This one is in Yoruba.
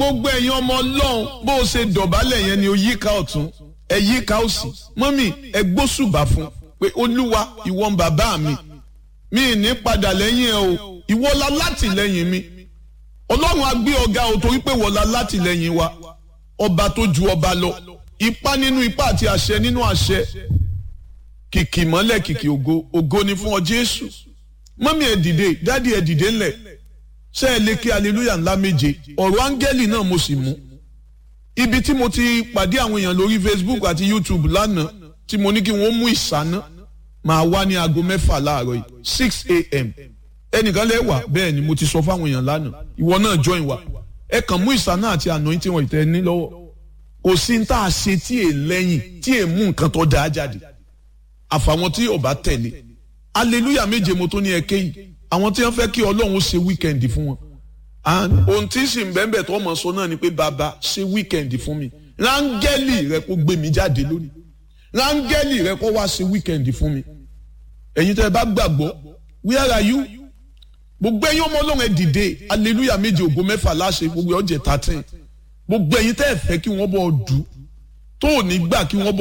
gbogbo ẹ̀yin ọmọ ọlọ́run bó o ṣe dọ̀bálẹ̀ yẹn ni o yíká ọ̀tún ẹ yíká òsì mọ́mì ẹ gbósùbà fún pé olúwa ìwọ ń bàbá mi mi ì ní padà lẹ́yìn ẹ o ìwọ la látìlẹ́yìn mi ọlọ́run á gbé ọ̀gá o torí pé wọ́n la látìlẹ́yìn wa ọba tó ju ọba lọ ipá nínú ipá àti àṣẹ nínú àṣẹ kìkì mọ́lẹ̀ kìkì ògo ògo ni fún ọ jésù mọ́mí ẹ dìde dádì ẹ dìde ńlẹ̀ ṣé ẹ lè kí aleluya ńlá méje ọ̀rọ̀ áńgẹ́lì náà mo sì mú ibi tí mo ti pàdé àwọn èèyàn lórí facebook àti youtube lánàá tí mo ní kí wọ́n mú ìsáná máa wá ní aago mẹ́fà láàárọ̀ yìí six a.m. ẹnìkan lè wà bẹ́ẹ̀ ni mo ti sọ fáwọn èèyàn lánàá ìwọ náà join wa ẹ kàn mú ìsáná àti anointing wọn ìtẹ́ ní lọ́wọ́ kò sí ní tá a ṣe tí è lẹ́yìn tí è mú nǹkan tó dáa jáde àfàwọn tí ò bá tẹ̀lé aleluya méje mo tó ní ẹ kéyìí àwọn tí wọ́n fẹ́ kí ọlọ́run ṣe wíkẹ́ndì fún wọn ohun tí sì ń bẹ́ẹ̀ tó mọ̀ sọ náà ni pé bàbá ṣe wíkẹ́ndì fún mi rángẹ́lì rẹ kó gbé mi jáde lónìí rángẹ́lì rẹ kó wá ṣe wíkẹ́ndì fún mi ẹ̀yin tẹ́ ẹ bá gbàgbọ́ where are you gbogbo ẹ̀yin ọmọ ọlọ́run ẹ dìde aleluya méje ògo mẹ́fà láṣẹ gbogbo ọjẹ́ thirteen gbogbo ẹ̀yin tẹ́ ẹ fẹ́ kí wọ́n bọ̀ dù tó ò ní gbà kí wọ́n bọ̀